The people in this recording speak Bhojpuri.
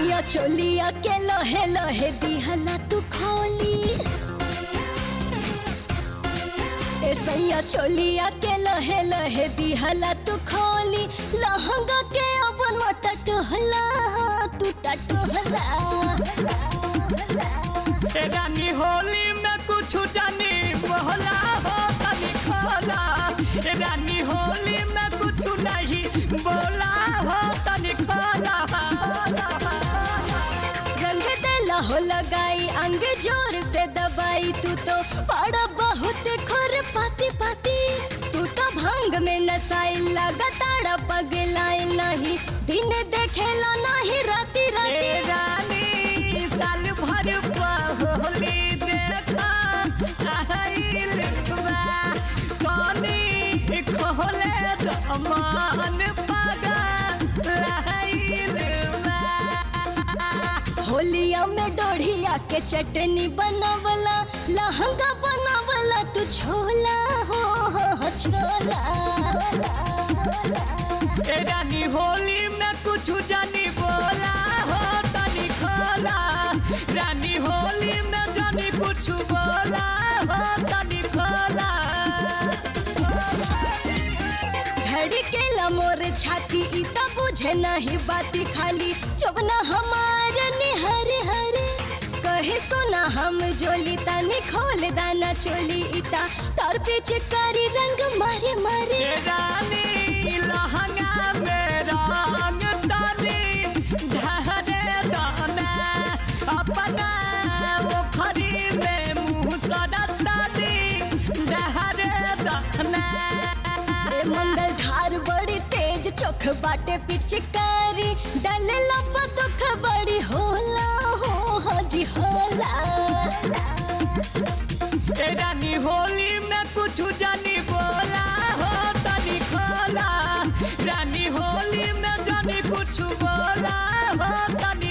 सैया चोलिया के लोहे लोहे दिहला तू खोली ए सैया चोलिया के लोहे लोहे दिहला तू खोली लहंगा के अपन मटा टोहला तू टटोहला ए रानी होली में कुछ जानी बोला हो तनी खोला ए रानी होली में कुछ नहीं बोला हो तनी खोला रंग देला हो लगाई अंग जोर से दबाई तू तो बड़ा बहुत खोर पाती पाती तू तो भांग में नसाई लगातार पगलाई नहीं दिन देखेला नहीं राती ए राती रानी साल भर होली देखा आइल बा कनी खोले दमान पगा लाइल बा होलिया में डोढ़िया के चटनी बनावला लहंगा बनावला तू छोला हो हो, छोला ए रानी होली में कुछ जानी बोला हो तनी खोला रानी होली में जानी कुछ बोला हो तनी खोला धड़केला मोर छाती ई त बुझे नहीं बाती खाली चोबना हमार निहर हरे कहे सोना हम जोली तनी खोल दाना चोली इता तार पीछे कारी रंग मारे मारे ए रानी लहंगा में रंग तनी ढहरे दाना अपना ओखरी में मुँह सड़त तनी ढहरे दाना रे मंगल धार बड़ी तेज चोख बाटे पिचकारी डले लपा दुख बड़ी होला हो हाजी होला ए रानी होली में कुछ जानी बोला हो तनी खोला रानी होली में जानी कुछ बोला हो तनी